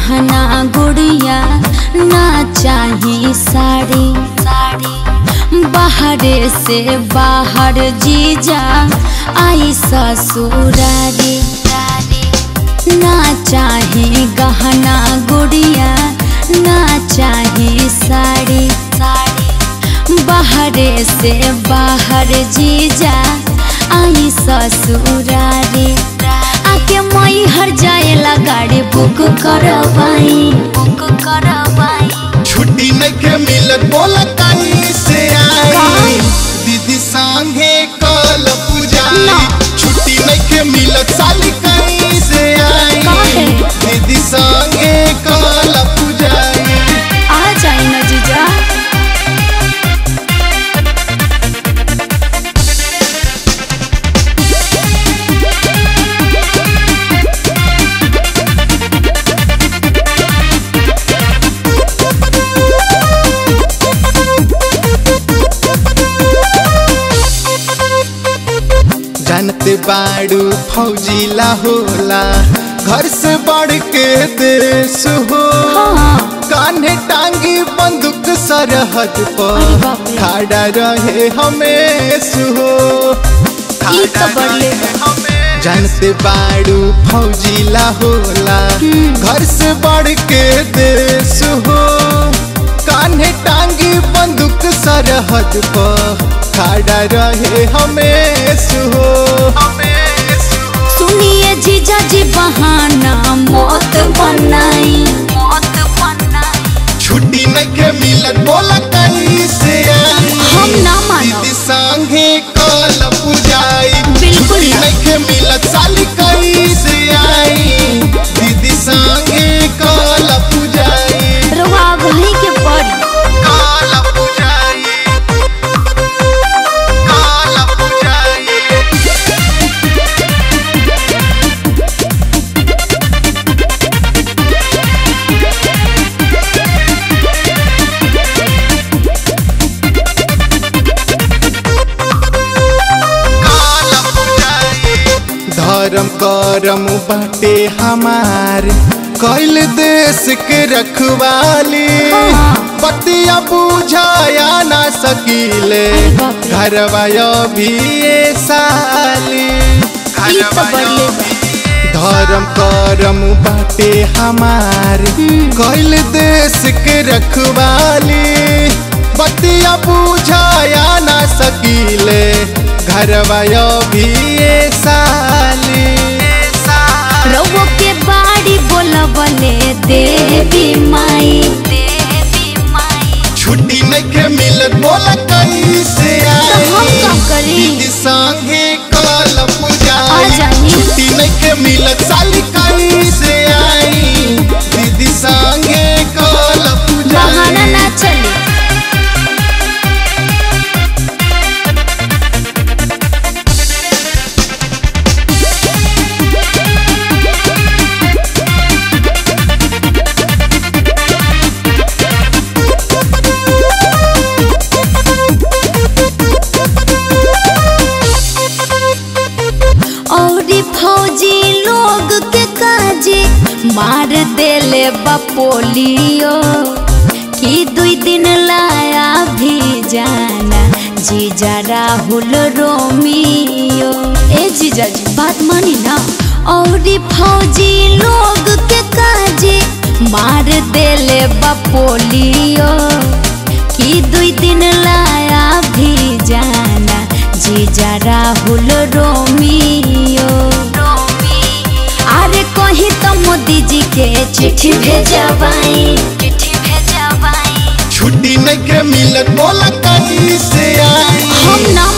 गहना गुड़िया ना चाही साड़ी साड़ी बाहरे से बाहर जीजा आई ससुरारी ना चाही गहना गुड़िया ना चाही साड़ी साड़ी बाहरे से बाहर जीजा आई ससुरारी आके मई हर जाएला गाड़ी बुक करवाई बुक करवाई छुट्टी नइखे मिलत बोला कहीं से आई काहे? दीदी संगे कल पूजाई ना। छुट्टी नइखे मिलत साली कहीं से आई काहे? दीदी संगे कल पूजाई आ जाई ना जीजा जानते बाड़ू फौजीला होला घर से बढ़ के देश हो हाँ। कान्हे टांगी बंदूक सरहद अरे पर बाप रे। खड़ा रहे हमेश हो ई तो बढ़ले बा। जानते बाड़ू फौजीला होला घर से बढ़ के देश हो कान्हे टांगी बंदूक सरहद पर खड़ा रहे हमेश हो सुनिए जीजा जी बहाना मौत बनाई मौत बनाई छुट्टी नइखे मिलत बोला कहीं से आई हम ना मानब। दीदी संगे कल पूजाई बिल्कुल छुट्टी ना। नइखे मिलत साली कहीं से आई दीदी संगे कल पूजाई रवा वही के पड़ी कल पूजाई कल पूजाई धर्म करम बाटे हमार कैल देश के रखवाली हाँ। बतिया बुझाया ना सकीले अरे बाप रे। घरवा भी ये साली ई तो बढ़ले बा। धर्म करम बाटे हमार कैल देश के रखवाली बतिया बुझाया ना सकीले घरवा भी ये साली रवो के बाड़ी बोलबले देवी माई देवी माई छुट्टी नइखे मिलत बोला कहीं से तो हम आई का करी? दीदी संगे कल आ पूजाई जाई। छुट्टी नइखे मिलत साली कहीं से आई दीदी संगे कल बहाना पूजाई ना चली औरी फौजी लोग के काजे मार देले बपोलियो कि दुई दिन लाया भी जाना जीजा राहुल रोमियो ए जीजा जी बात मानी ना औरी फौजी लोग के काजे मार देले बपोलियो कि दुई दिन लाया भी जाना जीजा राहुल रोमियो अरे कहीं तो मोदी जी के चिट्ठी भेजवाई चिट्ठी भेजवाई छुट्टी नइखे मिलत बोला कहीं से आई हम ना